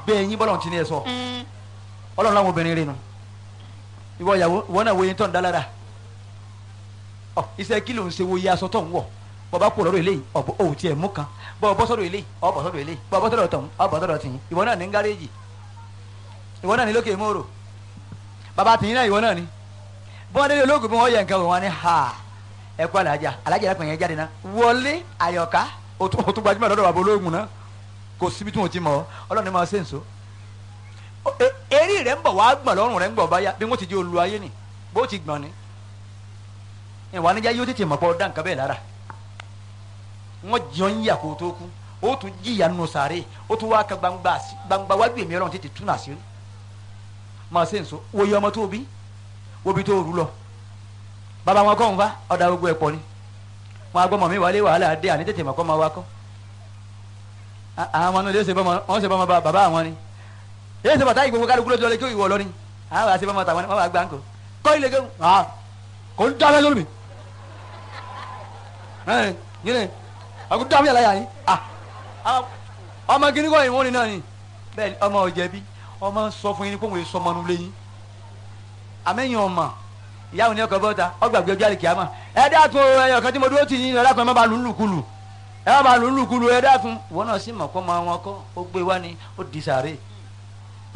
bẹ́ẹ̀ yín bọ́lọ̀ tí ní ẹ sọ ọlọ́run láwọn obìnrin rẹ nu ìwọ ìyàwó ìwọ náà wo yín tó ń dá lára ọ iṣẹ́ kí ló ń ṣe wo iye aṣọ tó ń wọ̀ bọ́ bá kó lọ́rọ̀ eléyìí ọ̀bọ̀ òun tiẹ̀ mú kan bọ́ bọ́ sọ́dọ̀ eléyìí ọ̀bọ̀ sọ́dọ̀ eléyìí bọ́ bọ́ sọ́dọ̀ tọ̀hún ọ̀bọ̀ sọ́dọ̀ tìyín ìwọ náà ní gáréèjì ìwọ náà ní lókè mòrò bàbá tìyín náà ìwọ náà ní bọ́n délé olóògùn bí wọ́n yẹ nǹkan wò wọ́n ní ha ẹ kú alájà alájà yẹn pẹ̀yẹ jáde náà wọlé àyọ̀ká o tún o tún gbajúmọ̀ lọ́dọ̀ bàbá olóògùn náà kò síbi tí mo ti mọ̀ ọ́ ọlọ́run ní ma ṣe ń so eré rẹ̀ ń bọ̀ wá gbọ̀n lọ́rùn rẹ̀ ń gbọ̀ báyà bí wọ́n ti di olú ayé ni bó ti gbọ̀n ni ìwà níjà yóò tètè mọ̀ pọ̀ dá nǹkan bẹ́ẹ̀ lára wọ́n jọ ń yà kó tó kú ó tún jìyà nù sàárè ó tún wá ka gbangba gbangba wájú èmi ọlọ́run tètè tún àṣírí máa ṣe ń so wòye ọmọ tó bí wóbi tó rú lọ bàbá wọn kọ́ ń fa ọ̀dà gbogbo ẹ̀ pọ̀ ni wọn agbọ́mọ mi wálé wàhálà dé àní tètè mọ̀ kọ́ máa wá kọ́ àwọn ọmọ náà lè ṣe bọ́mọ wọn ṣe bọ́mọ bàbá àwọn ni èyí ṣe bàtà ìgbòho kálukú lójú ọlẹ́ kí ìwọ lọ ni àwọn àṣẹ bọ́mọ tàwọn ni wọ́n wá gbà ń kó kọ́ ilé kéwù kò ń dábẹ́ lórí mi yín ni àkó dábẹ́ yàrá yà yín ọmọ kìíní kọ́ ìwọ́n ni náà ni bẹ́ẹ̀ ọmọ ọ̀jẹ̀bi ọmọ sọ fún yín ni kó wọ́n sọ ọmọ nulẹ̀ yín àmẹ́yìn ọmọ ìyáwó ni ọkọ̀ bọ́ta ọgbàgbé ọjọ́ àlèkè àmọ́ ẹ dákun ẹyọ kan tí mo dúró tì yín ẹ dákun ẹ má ba lù ú lùkulù ẹ má ba lù ú lùkulù ẹ dákun ìwọ náà sì mọ̀ kọ́ máa wọn kọ́ ó gbé wá ni ó di sàárè